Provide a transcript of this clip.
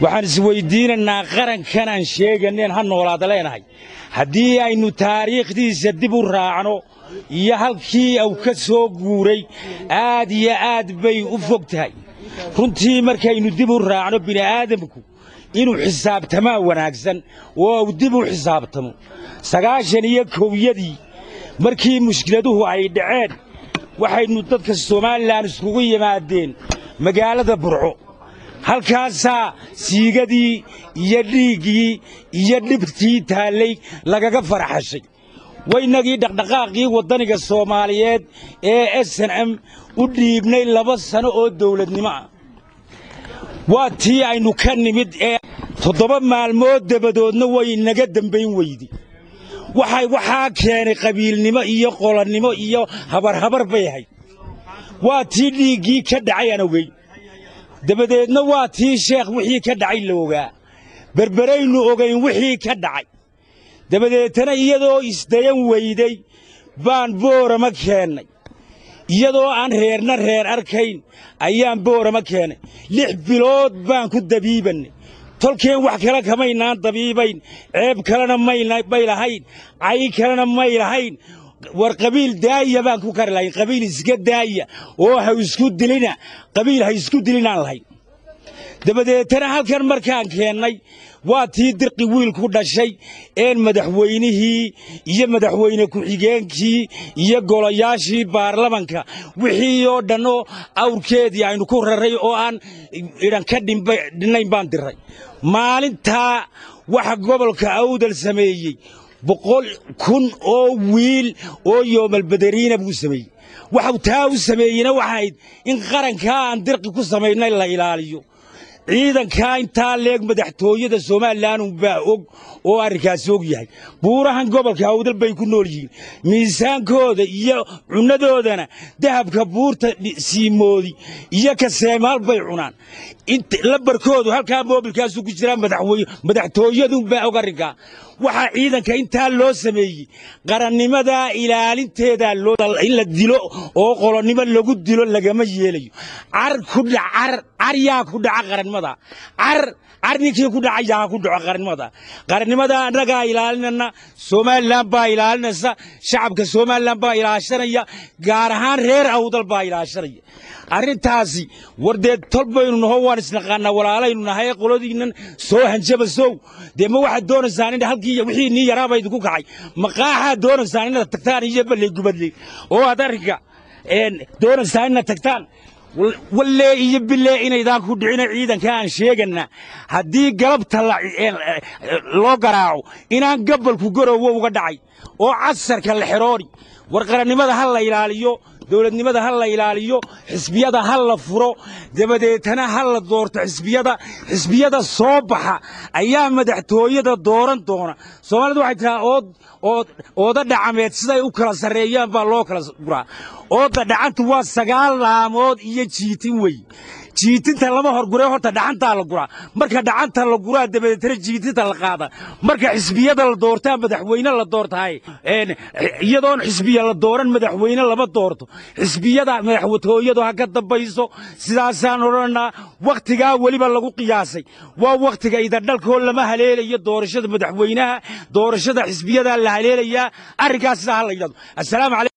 waxaan isweyddiinaynaa qarankan aan sheeganeen ha noolaada leenahay haddii aynu taariikhdiisa dib u raacno iyo halkii uu ka soo guuray aad iyo aad bay u fog tahay runtii markaynu dib u raacno bini'aadamku inuu xisaabtamaa wanaagsan oo uu dib u xisaabtamo sagaashan iyo kowyadii markii mushkiladuhu ay dhaceen waxaynu dadka somalilan iskugu yimaadeen magaalada burco halkaasaa siigadii iyo dhiiggii iyo dhibtii taallay lagaga faraxashay waynagii dhaqdhaqaaqii waddaniga soomaaliyeed ee s n m u dhiibnay laba sano oo dawladnimo ah waa tii aynu ka nimid ee toddoba maalmood dabadoodna way naga dembayn weydi waxay waxaa keenay qabiilnimo iyo qolonnimo iyo habarhabar bay ahayd waa tii dhiiggii ka dhacay aan ogeyn dabadeedna waa tii sheekh wixii ka dhacay la ogaa berberaynu ogayn wixii ka dhacay dabadeetana iyadoo isdayan weyday baan boorama keennay iyadoo aan reerna reer arkayn ayaan boorama keennay lix bilood baan ku dabiibannay tolkeen wax kale kamaynaan dabiibayn ceeb kalena may lahayn cay kalena may lahayn war qabiil daaya baan ku kari lahayn qabiil iska daaya oo ha isku dilina qabiil ha isku dilinaan lahayn dabadeetana halkan markaan keennay waa tii dirqi wiilku dhashay een madaxweynihii iyo madaxweyne ku-xigeenkii iyo golayaashii baarlamanka wixii oo dhan oo awrkeedii aynu ku raray oo aan idhan ka dhinnayn baan diray maalintaa waxa gobolka awdal sameeyey boqol kun oo wiil oo yoomalbadariina buu sameeyey waxau taa u sameeyeyna waxayd in qarankaa aan dirqi ku samaynay la ilaaliyo ciidankaa intaa leeg madaxtooyada somalilan unbaa og oo arrinkaasi og yahay buurahan gobolka awdal bay ku nool yihiin miisaankooda iyo cunnadoodana dahabka buurta siimoodi iyo kaseemaal bay cunaan labarkoodu halkaa moobilkaasu ku jiraa madaxtooyadunbaa og arrinkaa waxaa ciidanka intaa loo sameeyey qarannimadaa ilaalinteedaa in la dilo oo qolonnimo lagu dilo lagama yeelayo car ku dhacar car yaa ku dhaca qarannimada car car ninkii ku dhacaya ha ku dhaco qarannimada qarannimada annagaa ilaalinana somalilan baa ilaalinaysa shacabka somalilan baa ilaashanaya gaar ahaan reer awdal baa ilaashanaya arrintaasi war dee tol baynu naho waan isnaqaannaa walaalaynu nahay qoladiinnan soo hanjabasow dee ma waxaad doonaysaan in halkii wixii nii yaraaba idinku kacay maqaaxaad doonaysaan inaad tagtaan iyo balley gubadley oo aad arrinka doonaysaan inaad tagtaan wallee iyo bilee inaydaan ku dhicina ciidanka aan sheeganna haddii galabta loo garaaco inaan gabalku garowo uga dhacay oo casarka la xeroori war qarannimada ha la ilaaliyo dowladnimada ha la ilaaliyo xisbiyada ha la furo dabadeetana ha la doorto xisbiyada xisbiyada soo baxa ayaa madaxtooyada dooran doona soomaalida waxay tiraa ood ood ooda dhacameed siday u kala sarreeyaan baa loo kala guraa ooda dhacantu waa sagaal laamood iyo jiitin wey jiitinta lama horguree horta dhacantaa la guraa marka dhacanta la guraa dabadeetana jiitinta la qaada marka xisbiyada la doortaa madaxweyne la doortahay iyadoon xisbiya la dooran madaxweyne lama doorto xisbiyada madaxwatooyadu ha ka dambayso sidaasaan odhanaa wakhtigaa weliba lagu qiyaasay waa wakhtiga idardhalkoo lama haleelayo doorashada madaxweynaha doorashada xisbiyadaa la haleelayaa arrinkaas sidaa ha la yidhahdo